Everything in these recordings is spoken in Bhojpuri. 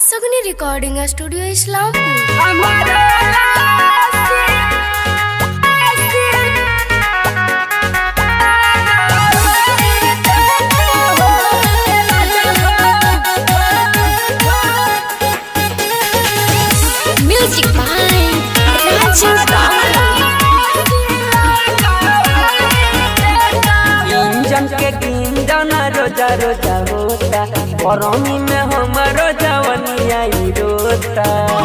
Sagni recording studio Islampur music by Raju engine के इंजन रोजा रोजा होता गरमी में हमारो जवनिया ही रोता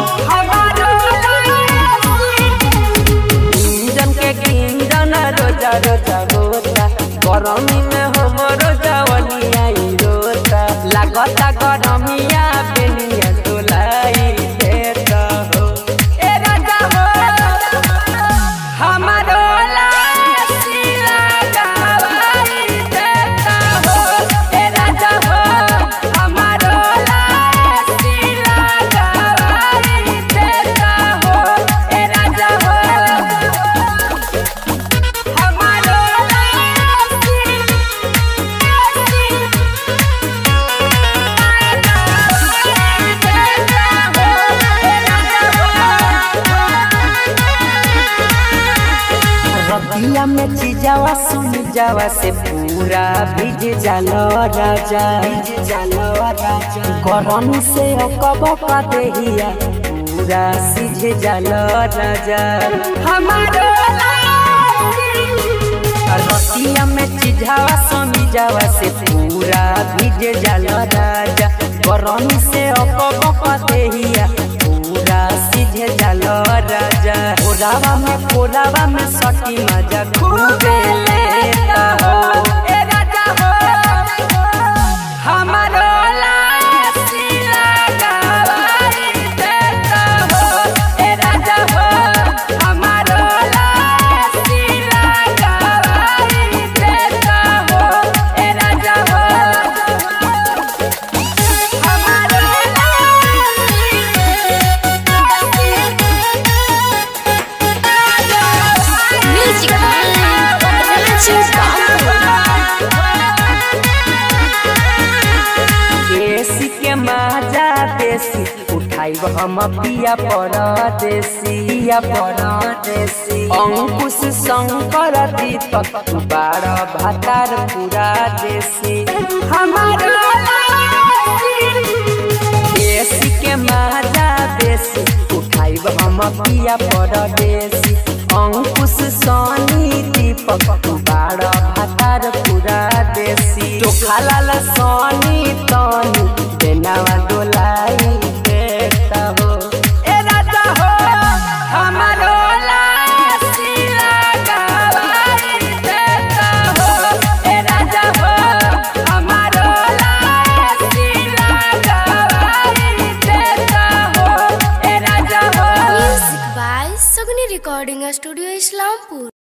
इंजन के इंजन रोजा रोजा होता गरमी में हमारो जवनिया ही रोता लागता गरमिया बेनिया डोलाई देता हो ए राजा हो हमारो लासी लगावाई देता हो ए राजा हो हमारो लासी लगावाई देता हो ए राजा हो हमारो लासी रतिया में चिजावा सुन जावा से पूरा भीज जालो राजा भीज जालो राजा गरम से अकब का देहिया पूरा सीझ जालो राजा हमारो रतिया में चिजावा सुन जावा से पूरा भीज जालो राजा गरम से अकब का देहिया पूरा सीझ जालो राजा कोरावा में कोरावा में सटी मजा खूबे लेता हो ए राजा हो हमारो लासी लगावाई देता हो ए राजा हो हमारो लासी लगावाई देता हो ए राजा हो हमारो म्यूजिक बाय राजू देसी के माजा देसी उठाइब हम पिया परदेसी पिया परदेसी अंकुश शंकर दीपक बार भातार पूरा देसी हमारा देसी के माजा देसी उठाइब हम पिया परदेसी अंकुश सनी दीपक बार भातार पूरा देसी चोखा लाल सनी तनी बेनावा डोलाई देता हो ए राजा हो हमारो लासी लगावाई देता हो ए राजा हो हमारो लासी लगावाई देता हो ए राजा हो music by Sagni recording studio Islampur